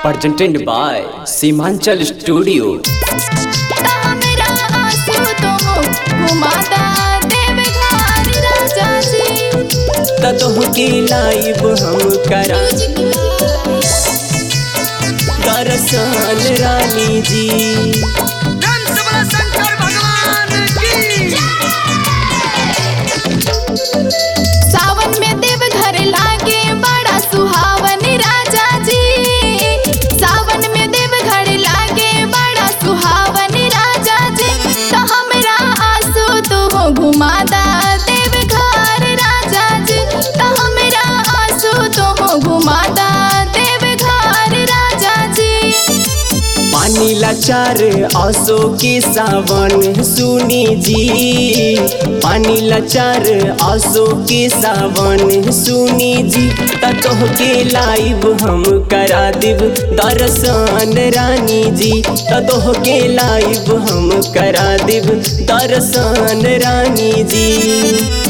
presented by Simanchal Studio. हमरा आंसू तुम घुमाता देव घर राजा जी ततोहके लाइव हम करा दरअसल रानी जी कंस बल शंकर भगवान की सावन में देव घर लागे बड़ा सुहावन राजा जी सावन में देव घर लागे बड़ा सुहावन राजा जी तो हमरा आंसू तू घुमाता देव घर राजा जी तो हमरा आंसू तू घुमाता देव घर राजा जी पानी लाचार आसो के सावन सुनी जी पानी लाचार आसो के सावन सुनी जी ततोहके लाइव हम करा देव दर्शन रानी जी ततोहके लाइव हम करा देव दर्शन रानी जी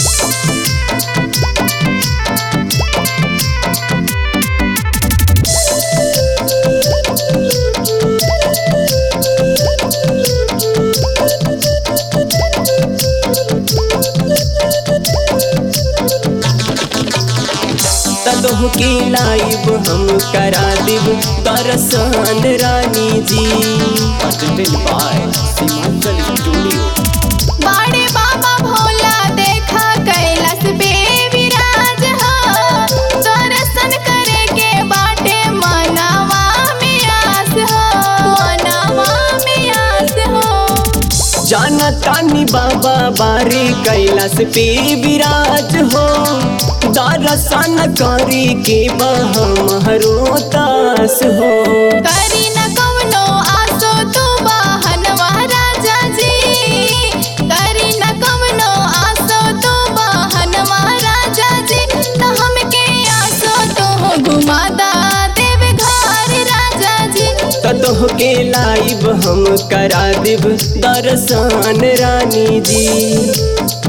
तदोहके लाइव हम करा देव दर्शन रानी जी presented by Simanchal Studio. बाड़े बाबा भोला देखा कैलाश पे विराज हो दर्शन करे के बाटे मनावा में आस हो मनावा में आस हो जाना तानी बाबा बारे कैलाश पे विराज हो दर्शन करे के बहमरो तास हो करी न कवनो आसो तू बहनवा राजा जी करी न कवनो आसो तू बहनवा राजा जी त हमके आसो तू घुमाता देव घर राजा जी तदोहके लाइव हम करा देव दर्शन रानी जी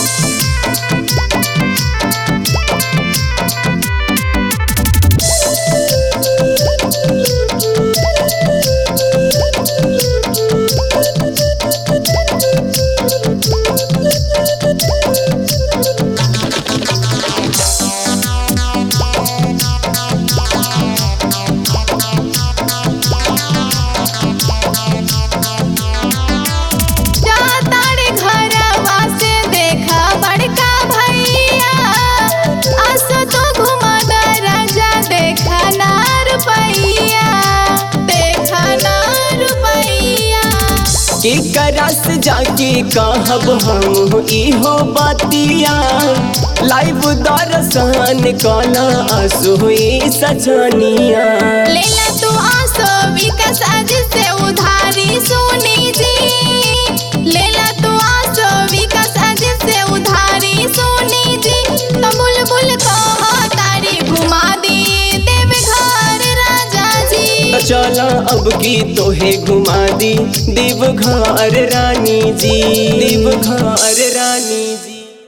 जातारे घरवा से देखा बड़का भैया आसो तो घुमाता राजा देखा ना रुपैया देखा ना रुपैया के करस जाके कहब हम इहो बातिया लाइव दर्शन कला असोई सजनिया लेला तू आसो विकास आज से उधारी सुनी जी लेला तू आसो विकास आज से उधारी सुनी जी तो बुलबुल को तारी घुमा दी देव घर राजा जी चला अब की तोहे घुमा दी देव घर रानी जी देव घर रानी जी